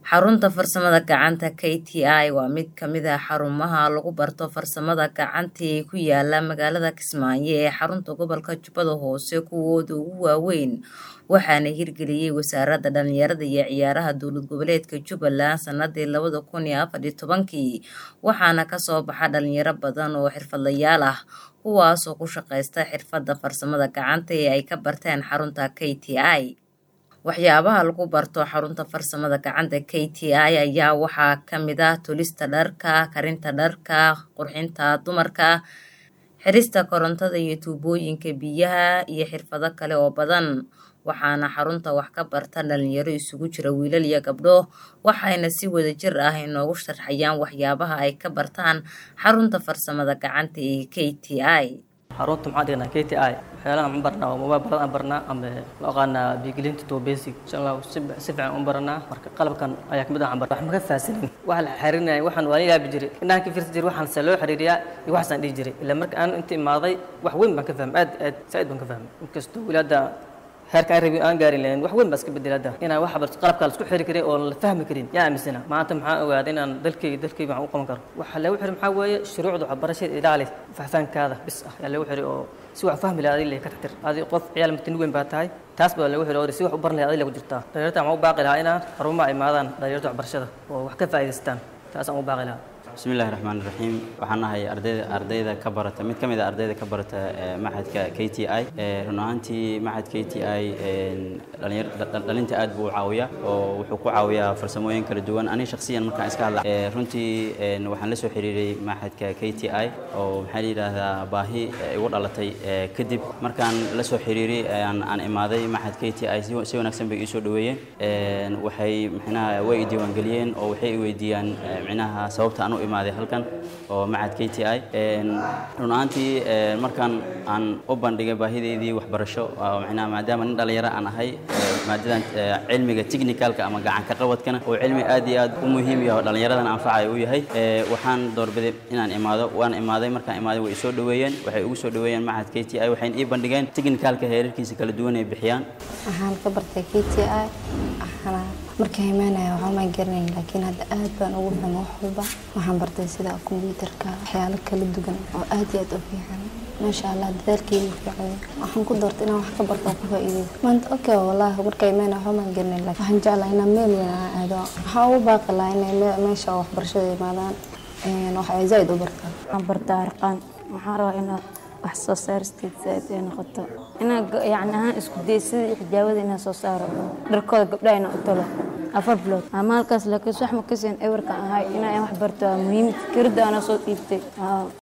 Xarunta Farsamada Gacanta (KTI) waa mid ka mid ah xarumaha lagu barto farsamada gacanta ee ku yaala magaalada Kismaayo ee xarunta gobolka Jubbada Hoose kuwooda ugu waaweyn waxaana hirgeliyay Wasaaradda Dhallinyarada iyo Ciyaaraha Dowlad Goboleedka Jubbaland sanadii labada kun iyo afar iyo tobankii waxaana kasoo baxa dhalinyaro badan oo xirfadlayaal ah kuwaasoo ku shaqeysta xirfadda farsamada gacanta ee ay ka barteen xarunta KTI. Waxyaabaha lagu barto xarunta farsamada gacanta KTI ayaa waxaa ka mid ah tolista dharka, karinta dharka, qurxinta dumarka, xirista korontada iyo tuubooyinka biyaha iyo xirfado kale oo badan waxaana xarunta wax ka barta dhalinyaro isugu jira wiilal iyo gabdho waxayna si wadajir ah inoogu sharxayaan waxyaabaha ay ka bartaan xarunta farsamada gacanta ee KTI. xarunta maxaa dhignaa KTI waxyaalahan aan barnaa oo mobile badan aan barnaa ama loo yaqaanaa biigelinta to basic insha Allah si si fiican u baranaa marka qalabkan ayaa kamid ah aan barnaa wax ma ka faahsanin waxa la xiriirinaya waxaan waa la yaabi jiray indhahan ka fiirsan jiray waxaan se loo xiriiriyaa iyo waxaasaan dhihi jiray ilaa marka aan inta imaaday wax weyn baan ka fahmay aad aad saaid baan ka fahmay inkastoo wilaada heerka aan rabin aan gaarin lahayn wax weyn baa iska bedelay hadda inaan wax barto qalabka la isku xiri karin oo la fahmi karin yaa aaminsana maanta maxaan ogaaday inaan dalkayga dalkayga waxaan u qaban karo waxa lagu xiri maxaa weeye shuruucda waxbarashada ilaali faahfaankaada bis ah yaa lagu xiri oo si wax fahmi lahaa adiga ka taxtir adi qof ciyaal matani weyn baa tahay taas baa lagu xiri oo si wax u baran lahaa adiga ku jirtaa dhalinyarta waxaan u baaqi lahaa inaan xarumaha imaadaan dhalinyarta waxbarashada oo wax ka faa'iidaystaan taas aan u baaqi lahaa bismillahi raxmaan raxiim waxaan nahay ardayda ardayda ka barata mid ka mid a ardayda ka barata maxadka k t i run ahaantii maxad k t i dhalinta aad buu u caawiyaa oo wuxuu ku caawiyaa farsamooyin kala duwan aniga shakhsiyan markaan iska hadla runtii waxaan la soo xiriiray maxadka k t i oo maxaa la yidhaahdaa baahi igu dhalatay kadib markaan la soo xiriiray aan imaaday maxad k t i si wanaagsan bay ii soo dhaweeyeen waxay micnaha way i diiwaangeliyeen oo waxay i weydiiyaan micnaha sababta aan u imaaday halkan oo macad k t i run ahaantii markaan aan u bandhigay baahideydii waxbarasho micnaha maadaama nin dhalinyaro aan ahay maadadan cilmiga technicalka ama gacanka qabadkana oo cilmi aad iyo aad u muhiim yahay oo dhallinyaradan anfacaya u yahay waxaan doorbiday inaan imaado waan imaaday markaan imaaday way isoo dhaweeyeen waxay ugu soo dhaweeyeen macad k t i waxayna ii bandhigeen technicalka heerarkiisa kala duwan ay bixiyaan waxaan ka bartay k t i markaan imaanaya waxba maan garanayn laakiin hadda aad baan ugu fahmay wax walba waxaan bartay sida kombiyuutarka waxyaalo kala duwan oo aad iyo aad u fiican maasha allah dadaalkeyga fiican waxaan ku doortay inaan wax ka barto oo ku faa'iideysto maanta okay wallaahi markaan imaanaya waxba maan garanayn laakiin waxaan jeclahay inaan meel weyn aan aado waxaan ugu baaqi lahaa inay meesha waxbarashada imaadaan wax ay zaa'id u bartaan waxaan bartaa arqaan waxaan rabaa inaad wax soo saaristeed zaaid ay noqoto inaan yacni ahaan isku day sidii xijaabada inaan soo saaro dharkooda gabdhaha inaan u talo afar bilood ama halkaas laakiin wax ma kaseen ewerka ahay inaan wax barto waa muhiim fikradda anaa soo dhiibtay